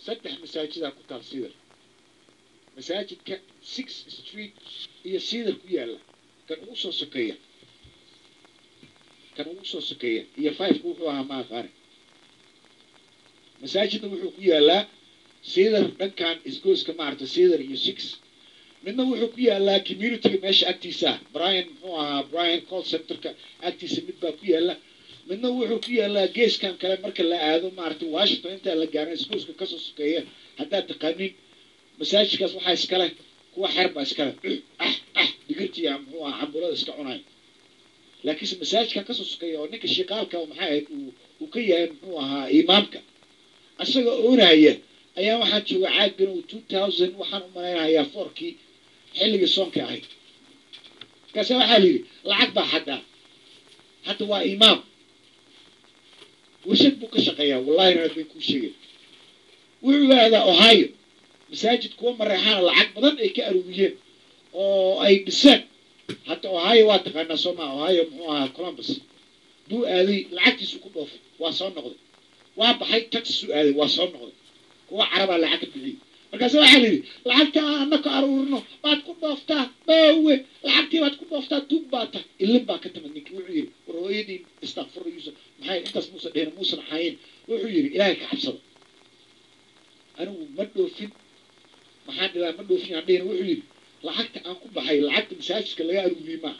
saddex masaajidaa ku taal sidar masaajidka six street iyo sidar ku yaalla kan ugu soo sokeeya kan ugu soo sokeeya iyo fiveka wuxuu ahaa ma aqaani masaajidna wuxuu ku yaallaa sidar dhankan isgooska maarata sidar iyo six midna wuxuu ku yaallaa communityga meesha agtiisa ah brian muxuu ahaa brian call centerka agtiisa mid baa ku yaalla midna wuxuu ku yaallaa geeskan kale marka la aado maaragtay washington intaan la gaarin iskuuska kasoo sokeeya haddaad taqaanin masaajidkaas waxaa iskale kuwa xeer baa iskale ah ah digirtiya muxuu ahaa cambulada iska cunay laakiinse masaajidkan kasoo sokeeya oo ninka shiqaalka oo maxay ahayd uu uu ka yahay muxuu ahaa imaamka isaga oonaya ayaa waxaa jooga caaggan uu two thousand waxaan u malaynayaa foorkii xilligii soonka ahayd markaase waxaa la yidhi lacag baa xaddaa hadda waa imaam warshad buu ka shaqeeyaa wallahi raad bay kuu sheegay wuxuu yidhaahdaa ohio masaajid kuwa mareexaana lacag badan ay ka aruuriyeen oo ay dhiseen hadda ohio waa taqaanaa sooma ohio muxuu ahaa columbus buu aaday lacagtiisu ku dhoofay waa soo noqday waa baxay texas u aaday waa soo noqday kuwa carabaa lacag ka bixiyey markaase waxaa la yidhi lacagta aan anaka aruurino baad ku dhooftaa baawe lacagtii baad ku dhooftaa tuug baa tahay ilin baa ka timid ninkii wuxuu yidhi war hooyadii istakfurra yuusuf maxay intaas muusan dhehina muusan xayin wuxuu yidhi ilaahay ka cabsada anigu ma dhoofin maxaan dhilaa ma dhoofin aan dhehina wuxuu yidhi lacagta aan ku baxay lacagta masaajidka laga aruuriyey maa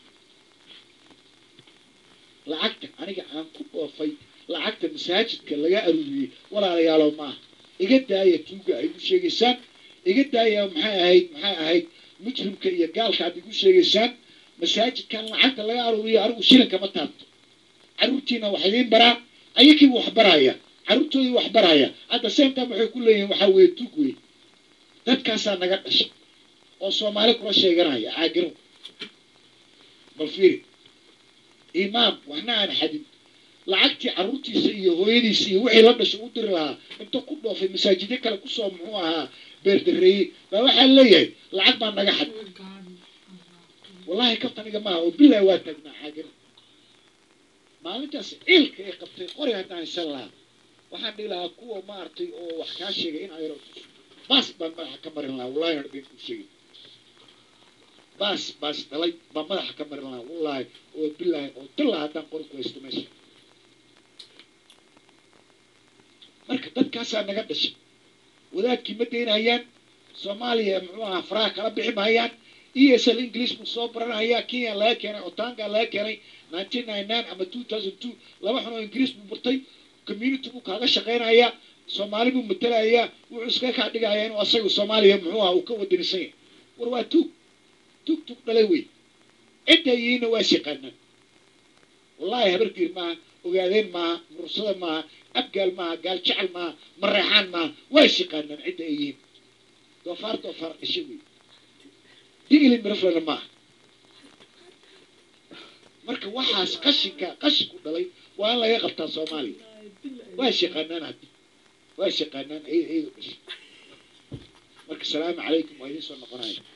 lacagta aniga aan ku dhoofay lacagta masaajidka laga aruuriyey walaalayaalow maaha iga daaya tuuga ay igu sheegaysaan iga daaya maxay ahayd maxay ahayd mujrimka iyo gaalka aad igu sheegaysaan masaajidkan lacagta laga aruuriyo anigu shilinka ma taabto carruurtiina wax idiin baraa ayakiiba wax baraya carruurtoodii wax baraya hadda same time waxay ku leeyihiin waxaa weeye tuug wey dadkaasaa naga dhashay oo soomaali kula sheeganaya caagiro bal fiiri imaam waxna aan xadin lacagtii carruurtiisa iyo hooyadiisa iyo wixii la dhashay u diri lahaa inta ku dhoofay masaajidyo kale kusoo muxuu ahaa beerdareeyey baa waxaa leeyahay lacag baa naga xad wallahi kaftaniga maaha oo bilahi waa taagnaa caagiro maalintaas ciilka ay qabtay qori haddaan haysan lahaa waxaan dhihi lahaa kuwa maaragtay oo wax kaa sheegay in ayro baas baan madaxa ka marin lahaa wallahi aan been kuu sheegay baas baas dhalay baan madaxa ka marin lahaa wallahi oo bilahi oo dillaa haddaan qori ku haysto meesha marka dadkaasaa naga dhashay wadaadkii ma daynayaan soomaaliya muxuu ahaa faraha kala bixi mahayaan e s l english buu soo baranayaa kenya laga keenay otanga laga keenay nineteen ninety nine ama two thousand two laba xun oo ingiriis buu bartay community buu kaaga shaqaynayaa soomaali buu matelayaa wuxuu iska kaa dhigayaa inuu asaga soomaaliya muxuu ahaa uu ka wadanisan yahay war waa tuug tuug tuug dhalay wey cidda yihiinna waa shaqaanaan wallahi habarkiir maaha ogaadeen maaha murursada maaha abgaal maaha gaal jecel maaha mareexaan maaha waa shaqaanaan cidda ay yihiin doofaar doofaar dhashay wey digili miraflana maaha marka waxaas qashinka qashinku dhalay waa in laga qabtaa soomaaliya waa shaqaanaan haddi waa shaqaanaan ciid ciidu dhashay marka salaamu calaykum waa idiin soo noqonaya